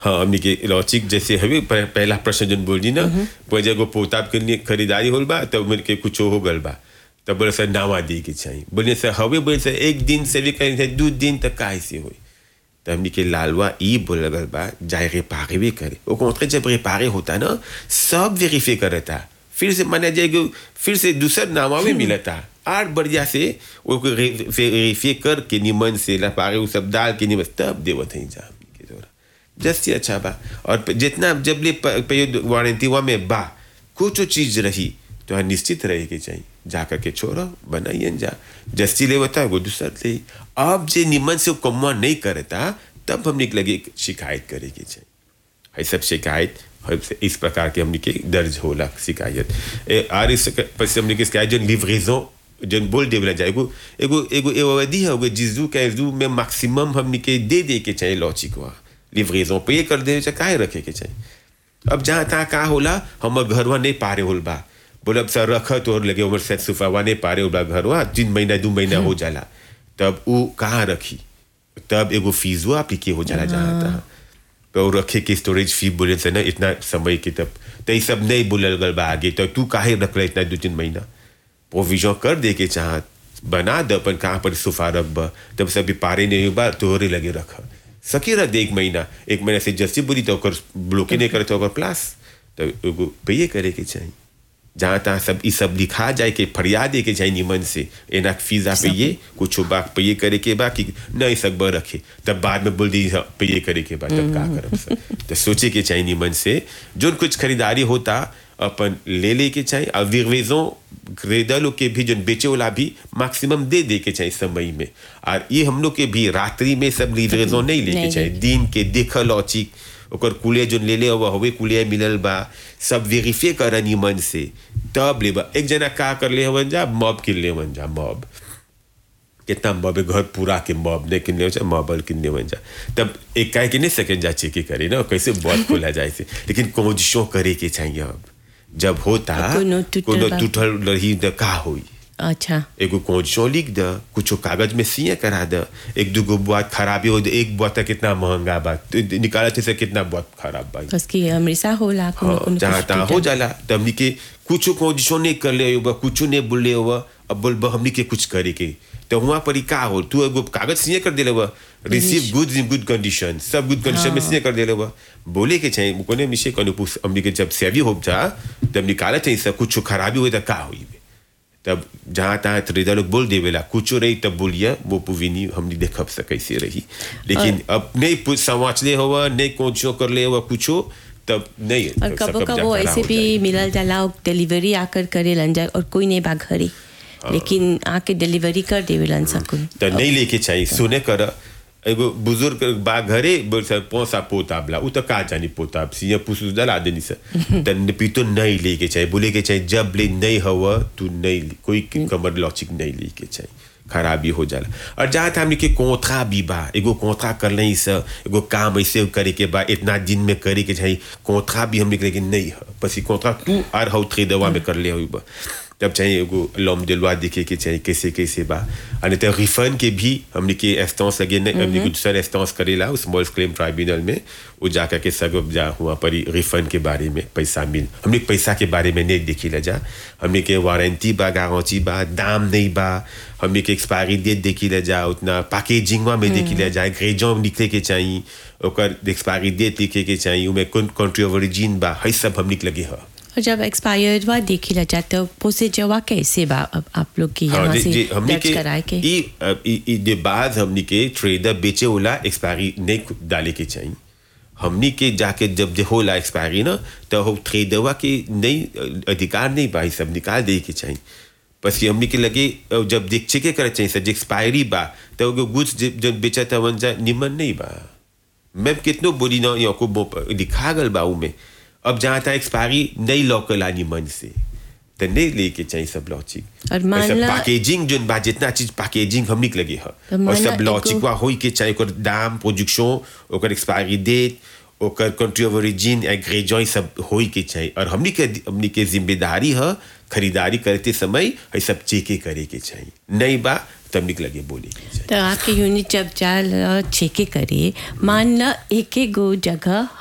हाँ हमने के लॉचिक जैसे हवे प- पहला प्रश्न जन बोल जी ना वो जगह पोताब के लिए खरीदारी होल बा तब मेरे के कुछ हो गल बा तब बोले सर नावा दी के चाहिए बोले सर हवे बोले सर एक दिन से भी कहीं से दो दिन तक का ऐसे हुई तब हमने के लालवा ई बोल गल बा जाए रिपारे भी करे वो कॉन्ट्रे जब रिपारे होता ना सब वेरीफाई करता फिर से माना जाएगा फिर से दूसरा नामा भी मिलता आठ बढ़िया से वो वेरीफाई करके निमन से लपारे वो सब डाल के निमन तब देवत है जा हमनी के द्वारा जस्ट ही अच्छा बा और प- जितना जब ले वारंटी हुआ में बा कुछ चीज रही तो हाँ निश्चित रहे के चाहिए जा करके छोड़ो बनाइए जा जस्ती ले बता वो दूसरा ले अब जे निमन से कमवा नहीं करता तब हमने के लगे शिकायत करे के चाहिए है सब शिकायत है से इस प्रकार के हमने के दर्ज होला शिकायत ए, आर इस पस हमने के शिकायत जो लिवरेजन जन बोल देवला जाए एगो एगो एगो एगो अवधि है एगो जिजू के जू में मैक्सिमम हमने के दे दे के चाहिए लॉचिक हुआ लिवरेजन पे ये कर दे चाहिए काहे रखे के चाहिए अब जहाँ तहाँ का होला हमर घरवा नहीं पारे होल बा बोले अब सर रख तोहर लगे उमर से सुफावा नहीं पारे होल बा घरवा तीन महीना दो महीना हो जाला तब वो कहाँ रखी तब एगो फीसवा अप्लीके हो जाला जहाँ तहाँ तो रखे के स्टोरेज फी बोले से ना इतना समय के तब तो ये सब नहीं बोलल गल बा आगे तो तू काहे रख रहा इतना दो तीन महीना प्रोविजन कर दे के चाह बना द अपन कहाँ पर सुफा रख बा तब सभी पारे नहीं बा तोहरे लगे रख सकी रख दे एक महीना एक महीना से जैसे बोली तो ओकर ब्लॉके नहीं करे तो ओकर प्लास तो एगो पे करे के चाहिए जहाँ तहाँ सब ई सब लिखा जाए के फरियाद दे के चाहिए निमन से एना फीसा पे ये कुछ बा पे ये करे के बा कि नहीं सकब रखे तब बाद में बोल दी हाँ, पे ये करे के बा तब का करब सब तो सोचे के चाहिए निमन से जो कुछ खरीदारी होता अपन ले ले के चाहिए और विरवेजों खरीदल के भी जो बेचे वाला भी मैक्सिमम दे दे के चाहिए समय में और ये हम लोग के भी रात्रि में सब लिवरेजों नहीं लेके नहीं चाहिए दिन के देखल औचिक ओकर कुलिया जो ले ले हुआ हवे कुलिया मिलल बा सब वेरीफाई कर निमन से तब ले बा एक जना का कर ले हवन जा मॉब किन ले हवन जा मॉब कितना मॉब है, घर पूरा के मॉब ने किन ले जा मॉबल किन ले हवन जा तब एक काय के नहीं सेकंड जा चेक करे ना कैसे बहुत खोला जाए से लेकिन कोशिशों करे के चाहिए अब जब होता कोनो टूटल कोनो बा। टूटल रही तो का होई अच्छा एगो कोचो लिख द कुछ कागज में सिया करा द एक दूगो बात खराबी हो द एक बात कितना महंगा बा तो निकाला से कितना बात खराब बा बस कि हमेशा होला कोनो हाँ, कोनो जहाँ कुछ तहाँ हो टूटल। जाला तब हमनी के कुछ कोशिशों नहीं कर ले हुआ कुछ नहीं बोल ले हुआ अब बोल बा हमनी के कुछ करे के तो वहाँ पर ही का हो तू एगो कागज सिया कर दे हुआ receive goods in good condition सब गुड कंडीशन में सिया कर दे हुआ बोले के चाहिए कोने मिशे कनु पुस हमनी के जब सेवी हो जा तब निकाला चाहिए सब कुछ खराबी हुई तो का हुई तब जहाँ तहाँ खरीदा लोग बोल देवेला कुछ रही तब बोलिए वो पुविनी हमने देखब से कैसे रही लेकिन अब नहीं कुछ समझले हुआ नहीं कोचो कर ले हुआ कुछो तब नहीं और सब कबो कब्जा कबो करा ऐसे हो भी जाए। मिलल जाला और डिलीवरी आकर करे लन जा और कोई नहीं बा घरे लेकिन आके डिलीवरी कर देवेलन सब कोई तो नहीं लेके चाहिए सुने कर एगो बुजुर्ग बा घरे बोल सर पोसा पोताबला उ तो का जानी पोताब सिया पुसु दला देनी से तन पी तो नहीं लेके चाहिए बोले के चाहिए जब ले नहीं हवा तू नहीं ले- कोई कमर लॉचिक नहीं लेके चाहिए खराबी हो जाला और जहाँ था हमने के कोंथा भी बा एगो कोंथा कर नहीं से एगो काम ऐसे करे के बा इतना दिन में करे के चाहिए कोंथा भी हमने के लेकिन नहीं है बस ये कोंथा तू आर हौ थ्री दवा में कर ले हुई बा तब चाहिए एगो लॉम de loi देखे के चाहिए कैसे कैसे बा और तो रिफंड के भी हमने के इंस्टेंस लगे नहीं हमने कुछ सर इंस्टेंस करेला उस स्मॉल क्लेम ट्राइब्यूनल में वो जाकर के सब जा हुआ पर रिफंड के बारे में पैसा मिल हमने पैसा के बारे में नहीं देखी ला जा हमने के वारंटी बा गारंटी बा दाम नहीं बा हमने के एक्सपायरी डेट देखी ला जा उतना पैकेजिंग में देखी ला जा ग्रेजों लिखे के चाहिए ओकर एक्सपायरी डेट लिखे के चाहिए उमें कौन कंट्री ऑफ ओरिजिन बा है सब हमने के लगे है और जब एक्सपायर्ड हुआ देखी ला जाता है पोसे जवा कैसे बा अब आप लोग की यहाँ हाँ, से जी- जी, हमनी दर्ज कराए के ई अ, ई ई दे बाद हमनी के ट्रेडर बेचे होला एक्सपायरी नहीं डाले के चाहिए हमनी के जाके जब जे होला एक्सपायरी ना तो हो ट्रेडरवा के नहीं अ, अधिकार नहीं बा ई सब निकाल दे के चाहिए बस कि हमनी के लगे अ, जब देख चेके करे चाहिए सर एक्सपायरी बा तो वो गुड्स जब बेचा था वन जा निमन नहीं बा मैं कितनो बोली ना यहाँ को बो- लिखा गल बा में अब जहाँ तक एक्सपायरी नहीं लौकला निमन से तो नहीं लेके चाहिए सब लॉचिक और मान ला- पैकेजिंग जो बा जितना चीज पैकेजिंग हमनी के लगे है तो और मान ला सब लॉचिक एगो- वा होई के चाहिए ओकर दाम प्रोडक्शन ओकर एक्सपायरी डेट ओकर कंट्री ऑफ ओरिजिन एग्रेजॉय सब होई के चाहिए और हमनी के हमनी के जिम्मेदारी है खरीदारी करते समय ये सब चेके करे के चाहिए नहीं बा तब लगे बोले के चाहिए तो आपके यूनिट जब जाल चेके करे मान ल एक एक गो जगह